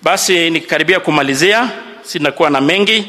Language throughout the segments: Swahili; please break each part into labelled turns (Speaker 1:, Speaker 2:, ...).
Speaker 1: Basi nikikaribia kumalizia, sinakuwa na mengi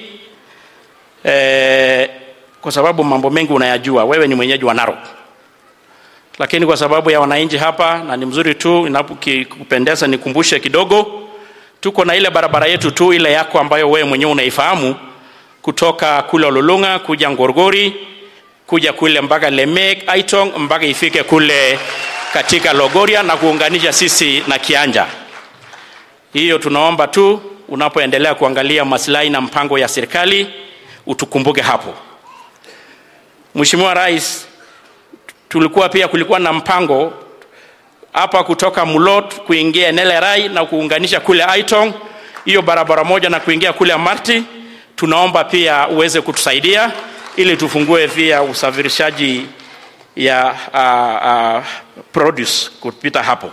Speaker 1: e, kwa sababu mambo mengi unayajua. Wewe ni mwenyeji wa Narok, lakini kwa sababu ya wananchi hapa, na ni mzuri tu inapokupendeza nikumbushe kidogo, tuko na ile barabara yetu tu ile yako ambayo wewe mwenyewe unaifahamu kutoka kule Ololunga kuja Ngorgori kuja kule mpaka Lemek, Aitong mpaka ifike kule katika Logoria na kuunganisha sisi na Kianja. Hiyo tunaomba tu unapoendelea kuangalia maslahi na mpango ya serikali utukumbuke hapo. Mheshimiwa Rais, tulikuwa pia kulikuwa na mpango hapa kutoka Mulot kuingia Nelerai na kuunganisha kule Aitong, hiyo barabara moja na kuingia kule Amarti. Tunaomba pia uweze kutusaidia ili tufungue pia usafirishaji ya uh, uh, produce kupita hapo.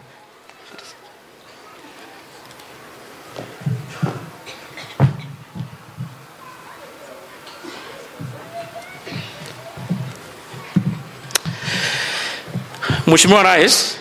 Speaker 1: Mheshimiwa Rais,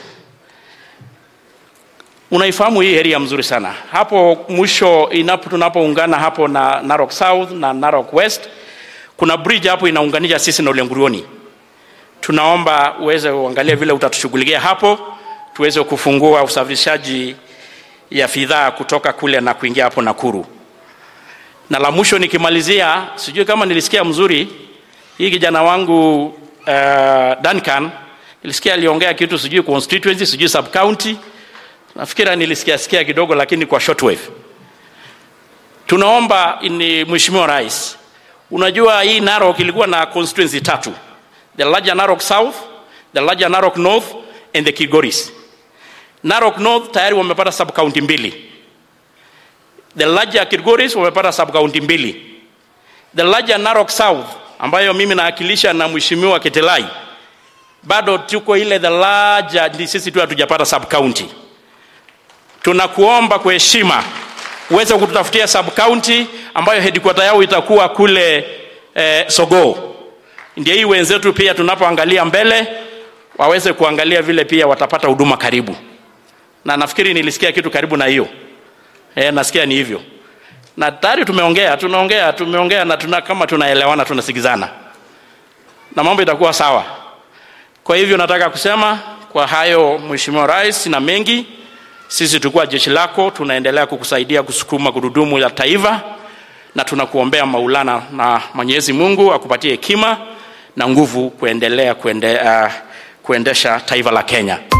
Speaker 1: unaifahamu hii area mzuri sana. Hapo mwisho inapo tunapoungana hapo na Narok South na Narok West, kuna bridge hapo inaunganisha sisi na Olengurioni. Tunaomba uweze uangalie vile utatushughulikia hapo, tuweze kufungua usafirishaji ya bidhaa kutoka kule na kuingia hapo Nakuru. Na la mwisho nikimalizia, sijui kama nilisikia mzuri, hii kijana wangu uh, Duncan nilisikia aliongea kitu sijui constituency sijui sub county nafikira nilisikia sikia kidogo lakini kwa shortwave tunaomba ni mheshimiwa rais unajua hii narok ilikuwa na constituency tatu the larger narok south the larger narok north and the kigoris narok north tayari wamepata sub county mbili the larger kigoris wamepata sub county mbili the larger narok south ambayo mimi naakilisha na mheshimiwa ketelai bado tuko ile the larger, ni sisi tu hatujapata sub county. Tunakuomba kwa heshima uweze kututafutia sub county ambayo headquarter yao itakuwa kule eh, Sogoo. Ndio hii wenzetu pia tunapoangalia mbele waweze kuangalia vile pia watapata huduma karibu, na nafikiri nilisikia kitu karibu na hiyo eh, nasikia ni hivyo, na tayari tumeongea tunaongea tumeongea na tuna, kama tunaelewana tunasikizana na mambo itakuwa sawa. Kwa hivyo nataka kusema kwa hayo, Mheshimiwa Rais, na mengi, sisi tulikuwa jeshi lako, tunaendelea kukusaidia kusukuma gurudumu la taifa, na tunakuombea Maulana na Mwenyezi Mungu akupatie hekima na nguvu kuendelea kuende, uh, kuendesha taifa la Kenya.